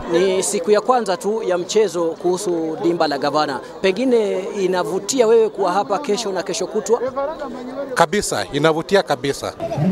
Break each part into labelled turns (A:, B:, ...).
A: Ni siku ya kwanza tu ya mchezo kuhusu dimba la Gavana, pengine inavutia wewe kuwa hapa kesho na kesho kutwa?
B: Kabisa, inavutia kabisa.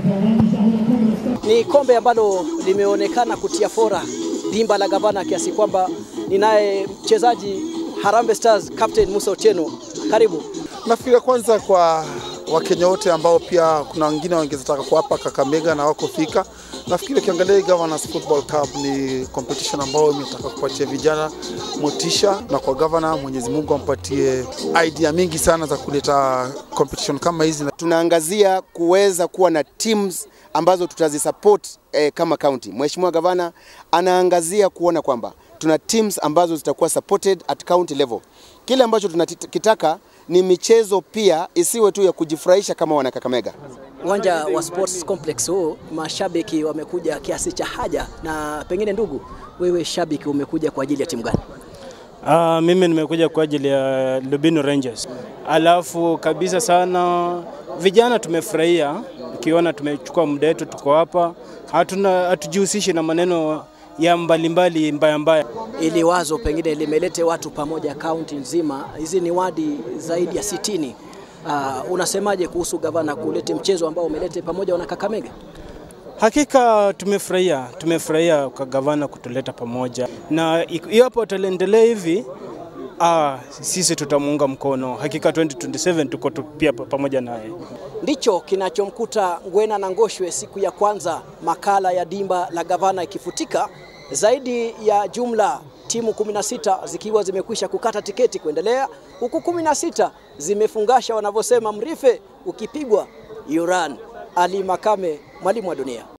A: Ni kombe ambalo limeonekana kutia fora dimba la Gavana kiasi kwamba ninaye mchezaji Harambee Stars Captain Musa Otieno, karibu.
C: Nafikiri kwanza kwa Wakenya wote ambao pia kuna wengine wangetaka kuwapa Kakamega na wako fika. Nafikiri ukiangalia Governors Football Cup ni competition ambayo imetaka kupatia vijana motisha, na kwa governor, Mwenyezi Mungu ampatie idea mingi sana za kuleta competition kama hizi.
D: Tunaangazia kuweza kuwa na teams ambazo tutazisupport eh, kama county. Mheshimiwa Gavana anaangazia kuona kwamba tuna teams ambazo zitakuwa supported at county level. Kile ambacho tunakitaka ni michezo pia isiwe tu ya kujifurahisha kama wana Kakamega.
A: Uwanja wa Sports Complex huu mashabiki wamekuja kiasi cha haja, na pengine ndugu, wewe shabiki umekuja kwa ajili ya timu gani?
E: Uh, mimi nimekuja kwa ajili ya Lubino Rangers. Alafu kabisa sana vijana tumefurahia ukiona tumechukua muda wetu, tuko hapa, hatuna hatujihusishi na maneno ya mbalimbali mbaya mbaya.
A: Ili wazo pengine limelete watu pamoja kaunti nzima, hizi ni wadi zaidi ya sitini. Uh, unasemaje kuhusu gavana kulete mchezo ambao umelete pamoja wana Kakamega?
E: Hakika tumefurahia, tumefurahia kwa gavana kutuleta pamoja, na iwapo ataendelea hivi ah, sisi tutamuunga mkono. Hakika 2027 tuko tu pia pamoja naye.
A: Ndicho kinachomkuta Ngwena na Ngoshwe siku ya kwanza makala ya dimba la gavana ikifutika, zaidi ya jumla timu 16 zikiwa zimekwisha kukata tiketi kuendelea, huku 16 zimefungasha wanavyosema mrife ukipigwa yuran. Ali Makame, mwalimu wa dunia.